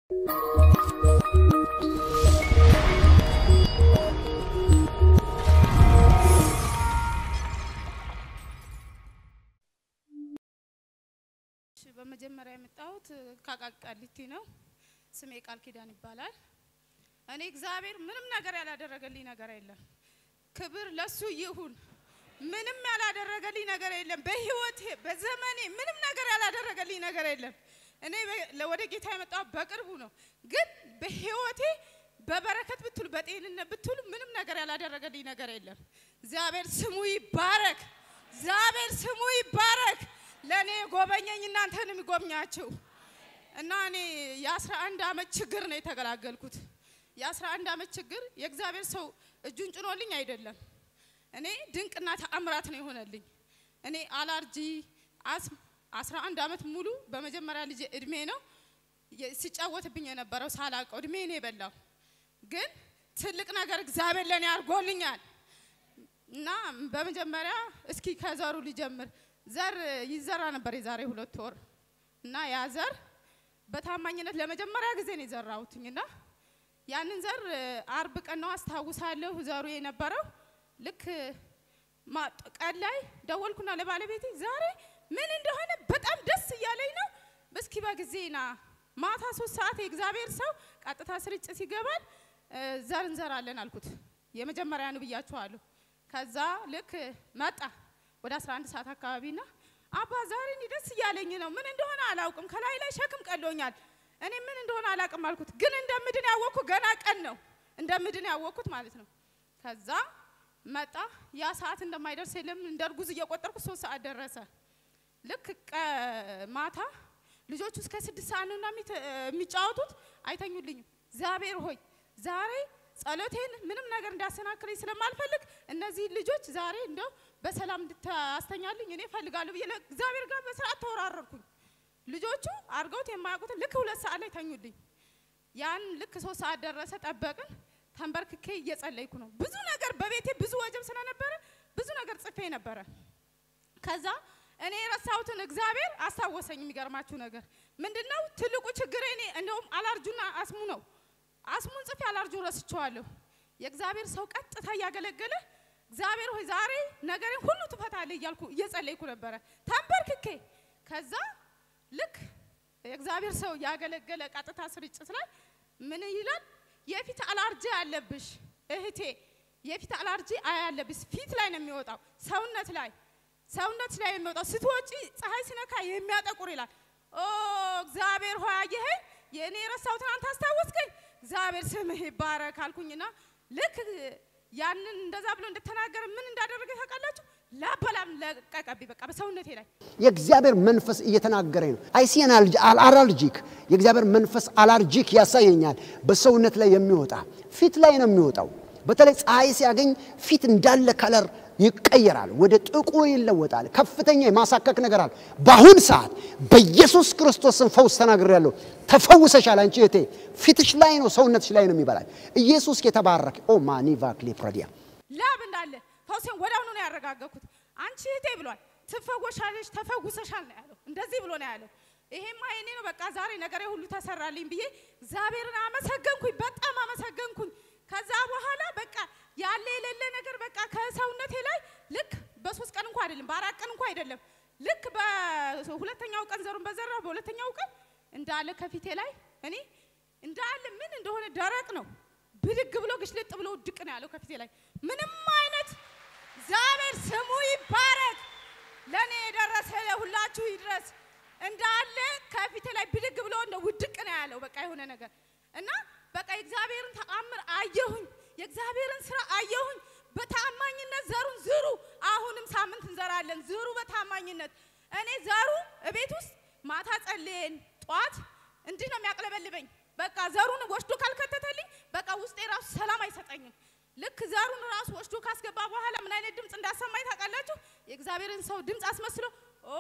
በመጀመሪያ የመጣሁት ከቃሊቲ ነው። ስሜ ቃል ኪዳን ይባላል። እኔ እግዚአብሔር ምንም ነገር ያላደረገልኝ ነገር የለም። ክብር ለሱ ይሁን። ምንም ያላደረገልኝ ነገር የለም። በህይወቴ በዘመኔ ምንም ነገር ያላደረገልኝ ነገር የለም። እኔ ወደ ጌታ የመጣሁት በቅርቡ ነው። ግን በህይወቴ በበረከት ብትሉ በጤንነት ብትሉ ምንም ነገር ያላደረገልኝ ነገር የለም። እግዚአብሔር ስሙ ይባረክ። እግዚአብሔር ስሙ ይባረክ። ለእኔ ጎበኘኝ እናንተንም ይጎብኛችሁ እና እኔ የአስራ አንድ አመት ችግር ነው የተገላገልኩት። የአስራ አንድ አመት ችግር የእግዚአብሔር ሰው እጁን ጭኖልኝ አይደለም። እኔ ድንቅና ተአምራት ነው የሆነልኝ። እኔ አላርጂ አስም አስራ አንድ አመት ሙሉ በመጀመሪያ ልጅ እድሜ ነው ሲጫወትብኝ የነበረው ሳላቀው እድሜ ነው የበላው። ግን ትልቅ ነገር እግዚአብሔር ለእኔ አድርጎልኛል እና በመጀመሪያ እስኪ ከዘሩ ሊጀምር ዘር ይዘራ ነበር የዛሬ ሁለት ወር እና ያ ዘር በታማኝነት ለመጀመሪያ ጊዜ ነው የዘራሁትኝ እና ያንን ዘር አርብ ቀን ነው አስታውሳለሁ። ዘሩ የነበረው ልክ ቀን ላይ ደወልኩና ለባለቤቴ ዛሬ ምን እንደሆነ በጣም ደስ እያለኝ ነው፣ እስኪ በጊዜ ና ማታ ሶስት ሰዓት የእግዚአብሔር ሰው ቀጥታ ስርጭት ይገባል፣ ዘር እንዘራለን አልኩት። የመጀመሪያ ነው ብያችኋለሁ። ከዛ ልክ መጣ ወደ 11 ሰዓት አካባቢና አባ ዛሬ እኔ ደስ እያለኝ ነው፣ ምን እንደሆነ አላውቅም፣ ከላይ ላይ ሸክም ቀሎኛል፣ እኔ ምን እንደሆነ አላውቅም አልኩት። ግን እንደምድን ያወቅኩት ገና ቀን ነው እንደምድን ያወቅኩት ማለት ነው። ከዛ መጣ። ያ ሰዓት እንደማይደርስ የለም እንደ እርጉዝ እየቆጠርኩ ሶስት ሰዓት ደረሰ። ልክ ማታ ልጆቹ እስከ ስድስት ሰዓት ነውና የሚጫወቱት አይተኙልኝም። እግዚአብሔር ሆይ ዛሬ ጸሎቴን ምንም ነገር እንዳሰናክለኝ ስለማልፈልግ እነዚህ ልጆች ዛሬ እንደው በሰላም እንድታስተኛልኝ እኔ እፈልጋለሁ ብዬ እግዚአብሔር ጋር በስርዓት ተወራረርኩኝ። ልጆቹ አድርገውት የማያውቁትን ልክ ሁለት ሰዓት ላይ ተኙልኝ። ያን ልክ ሶስት ሰዓት ደረሰ፣ ጠበቅን። ተንበርክኬ እየጸለይኩ ነው። ብዙ ነገር በቤቴ ብዙ ወጀብ ስለነበረ ብዙ ነገር ጽፌ ነበረ። ከዛ እኔ የረሳሁትን እግዚአብሔር አስታወሰኝ። የሚገርማችሁ ነገር ምንድነው? ትልቁ ችግር እኔ እንደውም አላርጁና አስሙ ነው። አስሙን ጽፌ አላርጁን ረስቸዋለሁ። የእግዚአብሔር ሰው ቀጥታ እያገለገለ እግዚአብሔር ሆይ ዛሬ ነገሬን ሁሉ ትፈታለህ እያልኩ እየጸለይኩ ነበረ ተንበርክኬ። ከዛ ልክ የእግዚአብሔር ሰው ያገለገለ ቀጥታ ስርጭት ላይ ምን ይላል? የፊት አላርጂ አለብሽ እህቴ፣ የፊት አላርጂ አያለብሽ። ፊት ላይ ነው የሚወጣው፣ ሰውነት ላይ ሰውነት ላይ የሚወጣው ስትወጪ ፀሐይ ሲነካ የሚያጠቁር ይላል። ኦ እግዚአብሔር ሆይ አየኸኝ፣ የእኔ የረሳሁትን አንተ አስታወስከኝ። እግዚአብሔር ስምህ ይባረክ አልኩኝና ልክ ያንን እንደዛ ብሎ እንደተናገረ ምን እንዳደረገ ታውቃላችሁ? ላበላም ለቀቀብኝ፣ በቃ በሰውነቴ ላይ የእግዚአብሔር መንፈስ እየተናገረኝ ነው። አይሲን አላርጂክ የእግዚአብሔር መንፈስ አላርጂክ ያሳየኛል። በሰውነት ላይ የሚወጣ ፊት ላይ ነው የሚወጣው። በተለይ ፀሐይ ሲያገኝ ፊት እንዳለ ከለር ይቀየራል፣ ወደ ጥቁር ይለወጣል። ከፍተኛ የማሳከክ ነገር አለ። በአሁን ሰዓት በኢየሱስ ክርስቶስን ፈውስ ተናግሬያለሁ። ተፈውሰሻል። አንቺ እህቴ ፊትሽ ላይ ነው ሰውነትሽ ላይ ነው የሚበላል። ኢየሱስ የተባረከ ኦ ማኒቫ ክሌፕሮዲያ ላብ እንዳለ ፈውሴን ወዲያውኑ ነው ያረጋገኩት። አንቺ እህቴ ብሏል፣ ትፈወሻለሽ፣ ተፈውሰሻል ነው ያለው። እንደዚህ ብሎ ነው ያለው። ይሄማ የኔ ነው፣ በቃ ዛሬ ነገሬ ሁሉ ተሰራልኝ ብዬ እግዚአብሔርን አመሰገንኩኝ፣ በጣም አመሰገንኩኝ። ከዛ በኋላ በቃ ያለ የሌለ ነገር በቃ ከሰውነቴ ላይ ልክ በሶስት ቀን እንኳ አይደለም በአራት ቀን እንኳ አይደለም ልክ በሁለተኛው ቀን ዘሩን በዘራው በሁለተኛው ቀን እንዳለ ከፊቴ ላይ እኔ እንዳለ ምን እንደሆነ ደረቅ ነው ብድግ ብሎ ግሽልጥ ብሎ ውድቅ ነው ያለው ከፊቴ ላይ ምንም አይነት እግዚአብሔር ስሙ ይባረክ። ለእኔ የደረሰ ለሁላችሁ ይድረስ። እንዳለ ከፊቴ ላይ ብድግ ብሎ እንደ ውድቅ ነው ያለው በቃ የሆነ ነገር እና በቃ የእግዚአብሔርን ተአምር አየሁኝ። የእግዚአብሔርን ስራ አየሁኝ። በታማኝነት ዘሩን ዝሩ። አሁንም ሳምንት እንዘራለን። ዝሩ በታማኝነት እኔ ዘሩ እቤት ውስጥ ማታ ጸልየን ጠዋት እንዲህ ነው የሚያቅለበልበኝ። በቃ ዘሩን ወስዶ ካልከተተልኝ በቃ ውስጤ ራሱ ሰላም አይሰጠኝም። ልክ ዘሩን ራሱ ወስዶ ካስገባ በኋላ ምን አይነት ድምፅ እንዳሰማኝ ታውቃላችሁ? የእግዚአብሔርን ሰው ድምፅ አስመስሎ ኦ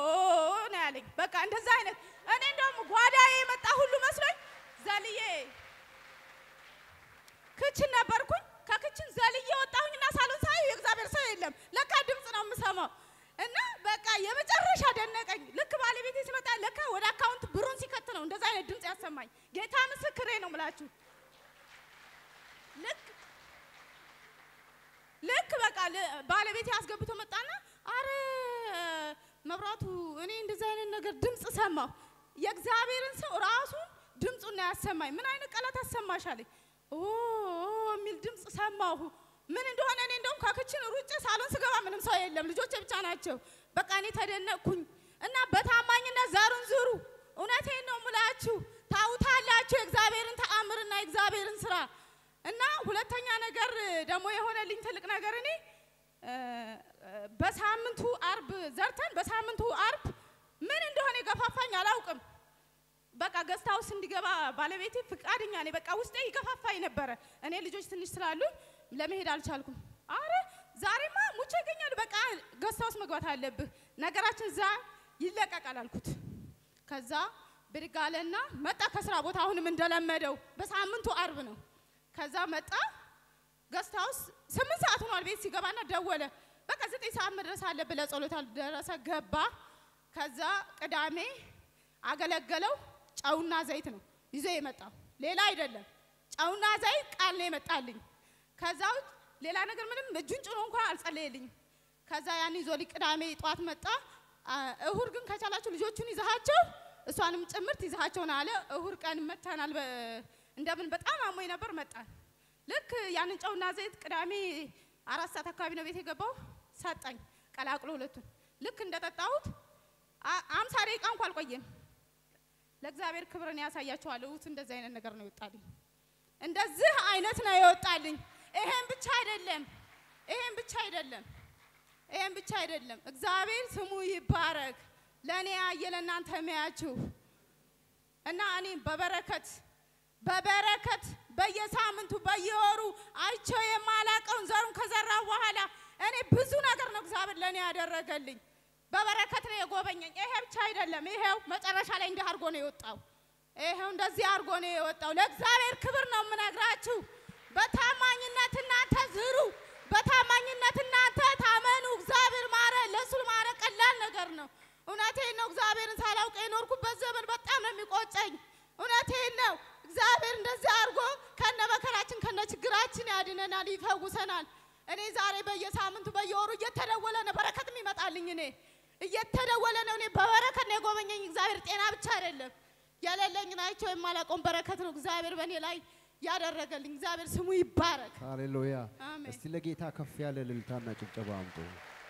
ነው ያለኝ። በቃ እንደዛ አይነት እኔ እንደውም ጓዳዬ የመጣ ሁሉ መስሎኝ ዘልዬ ክችን ነበርኩኝ። ከክችን ዘልዬ ወጣሁኝና ሳሎን ሳይ የእግዚአብሔር ሰው የለም። ለካ ድምፅ ነው የምሰማው እና በቃ የመጨረሻ ደነቀኝ። ልክ ባለቤቴ ሲመጣ ለካ ወደ አካውንት ብሩን ሲከት ነው እንደዛ አይነት ድምፅ ያሰማኝ። ጌታ ምስክሬ ነው ምላችሁ ልክ ልክ በቃ ል- ባለቤቴ አስገብቶ መጣና አረ መብራቱ እኔ እንደዚህ አይነት ነገር ድምፅ ሰማሁ። የእግዚአብሔርን ሰው ራሱን ድምፁን ነው ያሰማኝ። ምን አይነት ቃላት አሰማሽ አለኝ። ኦ ኦ የሚል ድምፅ ሰማሁ። ምን እንደሆነ እኔ እንደውም ከክችን ሩጬ ሳሎን ስገባ ምንም ሰው የለም፣ ልጆቼ ብቻ ናቸው። በቃ እኔ ተደነቅኩኝ እና በታማኝነት ዘሩን ዝሩ። እውነቴን ነው ምላችሁ፣ ታውታላችሁ የእግዚአብሔርን ተአምርና የእግዚአብሔርን ስራ እና ሁለተኛ ነገር ደግሞ የሆነልኝ ትልቅ ነገር እኔ እ፣ በሳምንቱ አርብ ዘርተን በሳምንቱ አርብ ምን እንደሆነ የገፋፋኝ አላውቅም። በቃ ገስት ሃውስ እንዲገባ ባለቤቴ ፍቃደኛ ነኝ። በቃ ውስጤ ይገፋፋኝ ነበረ። እኔ ልጆች ትንሽ ስላሉኝ ለመሄድ አልቻልኩም። አረ ዛሬማ ሙቼ ይገኛሉ። በቃ ገስት ሃውስ መግባት አለብህ፣ ነገራችን እዛ ይለቀቃል አልኩት። ከዛ ብድግ አለና መጣ ከስራ ቦታ አሁንም እንደለመደው በሳምንቱ አርብ ነው። ከዛ መጣ ገስት ሃውስ ስምንት ሰዓት ሆኗል። ቤት ሲገባና ደወለ። በቃ ዘጠኝ ሰዓት መድረስ አለብህ ለጸሎት አልደረሰ ገባ። ከዛ ቅዳሜ አገለገለው። ጨውና ዘይት ነው ይዞ የመጣው ሌላ አይደለም። ጨውና ዘይት ቃል ነው የመጣልኝ። ከዛ ውጭ ሌላ ነገር ምንም እጁን ጭኖ እንኳን አልጸለየልኝም። ከዛ ያን ይዞ ልኝ ቅዳሜ ጠዋት መጣ። አ፣ እሁድ ግን ከቻላችሁ ልጆቹን ይዛሃቸው እሷንም ጭምርት ይዛሃቸውን አለ። እሁድ ቀን መተናል። በ- እንደምን በጣም አሞኝ ነበር መጣን። ልክ ያንን ጨውና ዘይት ቅዳሜ አራት ሰዓት አካባቢ ነው ቤት የገባው። ሰጠኝ ቀላቅሎ ሁለቱን ልክ እንደጠጣሁት አ- አምሳ ደቂቃ እንኳ አልቆየም። ለእግዚአብሔር ክብርን ያሳያቸዋለሁ። እሑድ እንደዚህ አይነት ነገር ነው ይወጣልኝ። እንደዚህ አይነት ነው የወጣልኝ። ይሄን ብቻ አይደለም፣ ይሄን ብቻ አይደለም፣ ይሄን ብቻ አይደለም። እግዚአብሔር ስሙ ይባረክ። ለእኔ ያየ ለእናንተ የሚያችሁ እና እኔ በበረከት በበረከት በየሳምንቱ በየወሩ አይቸው የማላቀውን ዘሩን ከዘራው በኋላ እኔ ብዙ ነገር ነው እግዚአብሔር ለእኔ ያደረገልኝ። በበረከት ነው የጎበኘኝ። ይሄ ብቻ አይደለም። ይሄው መጨረሻ ላይ እንዲህ አድርጎ ነው የወጣው። ይሄው እንደዚህ አድርጎ ነው የወጣው። ለእግዚአብሔር ክብር ነው የምነግራችሁ። በታማኝነት እናንተ ዝሩ፣ በታማኝነት እናንተ ታመኑ። እግዚአብሔር ማረ፣ ለእሱ ማረ ቀላል ነገር ነው። እውነቴን ነው። እግዚአብሔርን ሳላውቅ የኖርኩበት ዘመን በጣም ነው የሚቆጨኝ። እውነቴን ነው። እግዚአብሔር እንደዚህ አድርጎ ከነ መከራችን ከነ ችግራችን ያድነናል፣ ይፈውሰናል። እኔ ዛሬ በየሳምንቱ በየወሩ እየተደወለ ነው በረከትም ይመጣልኝ። እኔ እየተደወለ ነው። እኔ በበረከት ነው የጎበኘኝ እግዚአብሔር። ጤና ብቻ አይደለም የሌለኝን አይቼው የማላውቀውን በረከት ነው እግዚአብሔር በእኔ ላይ ያደረገልኝ። እግዚአብሔር ስሙ ይባረክ። ሃሌሉያ። አሜን። እስቲ ለጌታ ከፍ ያለ እልልታና ጭብጨባ አምጡ።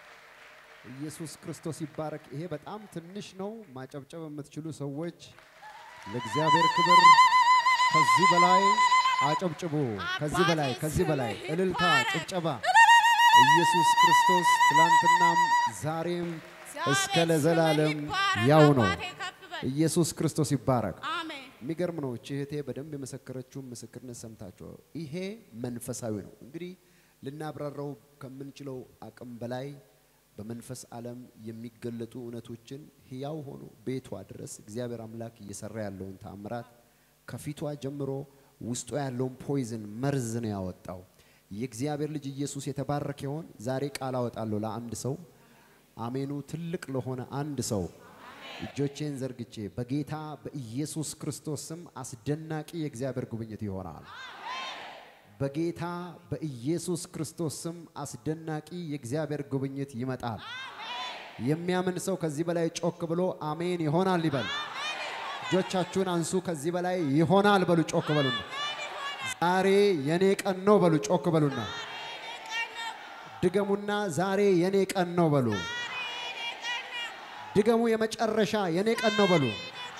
ኢየሱስ ክርስቶስ ይባረክ። ይሄ በጣም ትንሽ ነው። ማጨብጨብ የምትችሉ ሰዎች ለእግዚአብሔር ክብር ከዚህ በላይ አጨብጭቡ። ከዚህ በላይ ከዚህ በላይ እልልታ፣ ጭብጨባ። ኢየሱስ ክርስቶስ ትላንትናም ዛሬም እስከ እግዚአብሔር ለዘላለም ስምህ ይባረክ። ያው ነው። አባቴ ከፍ በል። ኢየሱስ ክርስቶስ ይባረክ። አሜን። የሚገርም ነው። እቺ እህቴ በደንብ የመሰከረችውን ምስክርነት ሰምታችሁ ይሄ መንፈሳዊ ነው። እንግዲህ ልናብራራው ከምንችለው አቅም በላይ በመንፈስ ዓለም የሚገለጡ እውነቶችን ሕያው ሆኖ ቤቷ ድረስ እግዚአብሔር አምላክ እየሰራ ያለውን ተአምራት ከፊቷ ጀምሮ ውስጧ ያለውን ፖይዝን መርዝ ነው ያወጣው። የእግዚአብሔር ልጅ ኢየሱስ የተባረከ ይሆን። ዛሬ ቃል አወጣለሁ ለአንድ ሰው አሜኑ ትልቅ ለሆነ አንድ ሰው እጆቼን ዘርግቼ በጌታ በኢየሱስ ክርስቶስ ስም አስደናቂ የእግዚአብሔር ጉብኝት ይሆናል። በጌታ በኢየሱስ ክርስቶስ ስም አስደናቂ የእግዚአብሔር ጉብኝት ይመጣል። የሚያምን ሰው ከዚህ በላይ ጮክ ብሎ አሜን ይሆናል ይበል። እጆቻችሁን አንሱ። ከዚህ በላይ ይሆናል በሉ፣ ጮክ በሉና ዛሬ የኔ ቀን ነው በሉ፣ ጮክ በሉና ድገሙና ዛሬ የኔ ቀን ነው በሉ። ድገሙ። የመጨረሻ የኔ ቀን ነው በሉ።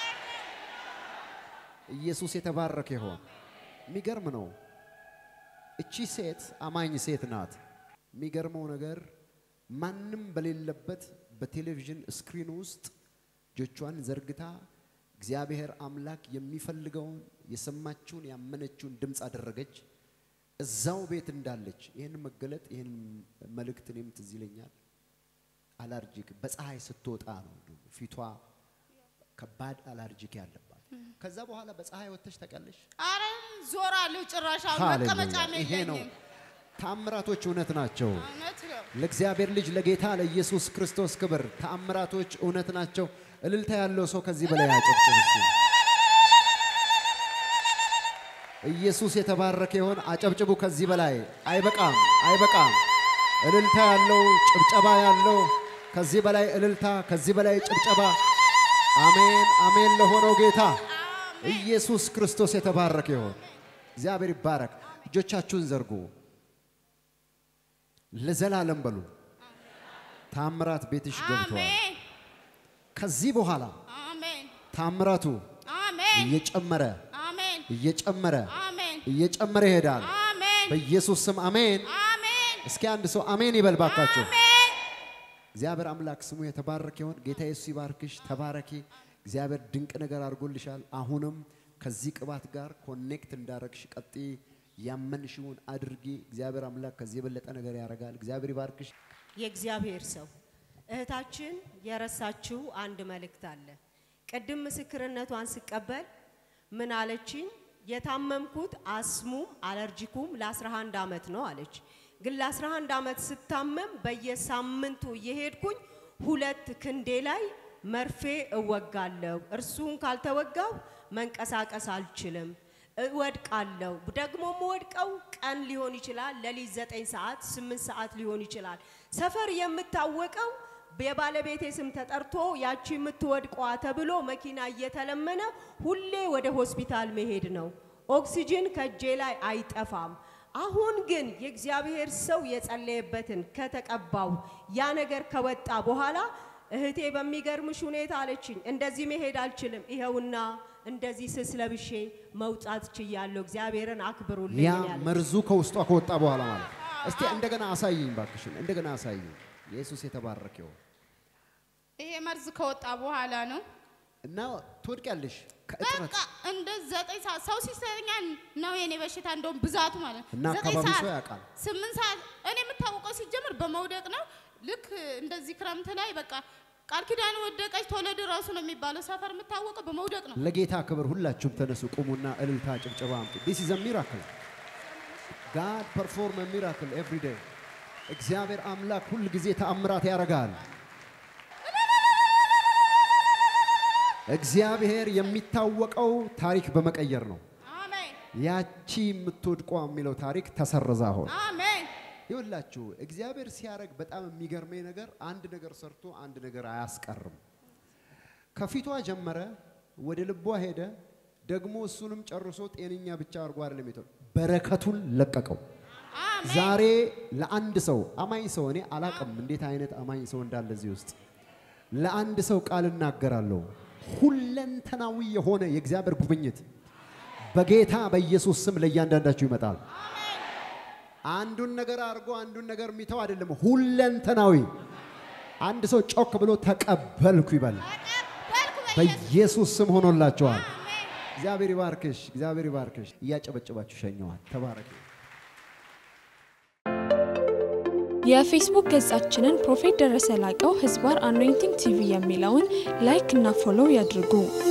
ኢየሱስ የተባረከ ይሆን። የሚገርም ነው። እቺ ሴት አማኝ ሴት ናት። የሚገርመው ነገር ማንም በሌለበት በቴሌቪዥን ስክሪን ውስጥ እጆቿን ዘርግታ እግዚአብሔር አምላክ የሚፈልገውን የሰማችውን ያመነችውን ድምፅ አደረገች። እዛው ቤት እንዳለች ይህን መገለጥ ይህን መልእክት እኔም ትዝ ይለኛል። አላርጂክ በፀሐይ ስትወጣ ነው እንደውም ፊቷ ከባድ አላርጂክ ያለባት። ከዛ በኋላ በፀሐይ ወጥተሽ ታውቂያለሽ? አረ ዞራለሁ። ጭራሽ አሁን ሃሌሉያ! መቀመጫም ይሄ ነው የለኝም። ታምራቶች እውነት ናቸው። እውነት ነው። ለእግዚአብሔር ልጅ ለጌታ ለኢየሱስ ክርስቶስ ክብር ተአምራቶች እውነት ናቸው። እልልታ ያለው ሰው ከዚህ በላይ ያጨብጭብ። እስኪ ኢየሱስ የተባረከ ይሆን። አጨብጭቡ። ከዚህ በላይ አይበቃም፣ አይበቃም። እልልታ ያለው ጭብጨባ ያለው ከዚህ በላይ እልልታ፣ ከዚህ በላይ ጭብጨባ። አሜን፣ አሜን ለሆነው ጌታ ኢየሱስ ክርስቶስ የተባረከ ይሆን። እግዚአብሔር ይባረክ። እጆቻችሁን ዘርጉ፣ ለዘላለም በሉ። ታምራት ቤትሽ ገብቷል። አሜን ከዚህ በኋላ አሜን ታምራቱ አሜን እየጨመረ አሜን እየጨመረ አሜን እየጨመረ ይሄዳል። አሜን በኢየሱስ ስም አሜን። አሜን እስኪ አንድ ሰው አሜን ይበል ባካችሁ። አሜን እግዚአብሔር አምላክ ስሙ የተባረከ ይሁን። ጌታ ኢየሱስ ይባርክሽ፣ ተባረኪ። እግዚአብሔር ድንቅ ነገር አድርጎልሻል። አሁንም ከዚህ ቅባት ጋር ኮኔክት እንዳረግሽ ቀጥ ያመንሽውን አድርጊ። እግዚአብሔር አምላክ ከዚህ የበለጠ ነገር ያደርጋል። እግዚአብሔር ይባርክሽ። የእግዚአብሔር ሰው እህታችን የረሳችው አንድ መልእክት አለ። ቅድም ምስክርነቷን ስቀበል ምን አለችኝ? የታመምኩት አስሙም አለርጂኩም ለ11 ዓመት ነው አለች። ግን ለ11 ዓመት ስታመም በየሳምንቱ እየሄድኩኝ ሁለት ክንዴ ላይ መርፌ እወጋለሁ። እርሱን ካልተወጋው መንቀሳቀስ አልችልም። እወድቃለሁ። ደግሞ የምወድቀው ቀን ሊሆን ይችላል፣ ሌሊት ዘጠኝ ሰዓት ስምንት ሰዓት ሊሆን ይችላል። ሰፈር የምታወቀው የባለቤቴ ስም ተጠርቶ ያቺ የምትወድቋ ተብሎ መኪና እየተለመነ ሁሌ ወደ ሆስፒታል መሄድ ነው። ኦክሲጅን ከእጄ ላይ አይጠፋም። አሁን ግን የእግዚአብሔር ሰው የጸለየበትን ከተቀባው ያ ነገር ከወጣ በኋላ እህቴ በሚገርምሽ ሁኔታ አለችኝ፣ እንደዚህ መሄድ አልችልም፣ ይኸውና እንደዚህ ስስ ለብሼ መውጣት ችያለሁ። እግዚአብሔርን አክብሩልኝ ያ ያለች። መርዙ ከውስጧ ከወጣ በኋላ ማለት እስቲ እንደገና አሳይኝ ባክሽን፣ እንደገና አሳይኝ። ኢየሱስ የተባረከ ይሁን። ይሄ መርዝ ከወጣ በኋላ ነው እና ትወድቂያለሽ ከእጥረት በቃ እንደ ዘጠኝ ሰዓት ሰው ሲሰኛ ነው የኔ በሽታ እንደውም ብዛቱ ማለት ነው። እና ዘጠኝ አካባቢው ሰዓት፣ ሰው ያውቃል። ስምንት ሰዓት እኔ የምታወቀው ሲጀምር በመውደቅ ነው። ልክ እንደዚህ ክረምት ላይ በቃ ቃል ኪዳን ወደቀች ተወለደ ራሱ ነው የሚባለው። ሰፈር የምታወቀው በመውደቅ ነው። ለጌታ ክብር ሁላችሁም ተነሱ፣ ቁሙና እልልታ ጭብጨባ አምጡ። ዲስ ኢዝ ሚራክል ጋድ ፐርፎርም ሚራክል ኤቭሪ ዴይ። እግዚአብሔር አምላክ ሁል ጊዜ ተአምራት ያደርጋል። እግዚአብሔር የሚታወቀው ታሪክ በመቀየር ነው። አሜን ያቺ የምትወድቋ የሚለው ታሪክ ተሰረዛ አሁን አሜን ይኸውላችሁ እግዚአብሔር ሲያደርግ በጣም የሚገርመኝ ነገር አንድ ነገር ሰርቶ አንድ ነገር አያስቀርም። ከፊቷ ጀመረ፣ ወደ ልቧ ሄደ፣ ደግሞ እሱንም ጨርሶ ጤነኛ ብቻ አድርጎ አይደለም የተው በረከቱን ለቀቀው። አሜን ዛሬ ለአንድ ሰው አማኝ ሰው እኔ አላቅም እንዴት አይነት አማኝ ሰው እንዳለ እዚህ ውስጥ ለአንድ ሰው ቃል እናገራለሁ። ሁለንተናዊ የሆነ የእግዚአብሔር ጉብኝት በጌታ በኢየሱስ ስም ለእያንዳንዳችሁ ይመጣል። አንዱን ነገር አድርጎ አንዱን ነገር የሚተው አይደለም፣ ሁለንተናዊ። አንድ ሰው ጮክ ብሎ ተቀበልኩ ይበል። ተቀበልኩ በኢየሱስ በኢየሱስ ስም ሆኖላችኋል። አሜን እግዚአብሔር ይባርክሽ፣ እግዚአብሔር ይባርክሽ። እያጨበጨባችሁ ሸኘዋል። ተባረክ። የፌስቡክ ገጻችንን ፕሮፌት ደረሰ ላቀው ህዝባር አኖይንቲንግ ቲቪ የሚለውን ላይክ እና ፎሎው ያድርጉ።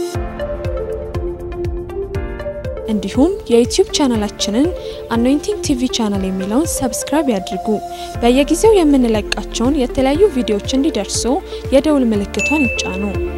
እንዲሁም የዩቲዩብ ቻናላችንን አኖይንቲንግ ቲቪ ቻናል የሚለውን ሰብስክራይብ ያድርጉ። በየጊዜው የምንለቃቸውን የተለያዩ ቪዲዮዎች እንዲደርሱ የደውል ምልክቷን ይጫኑ።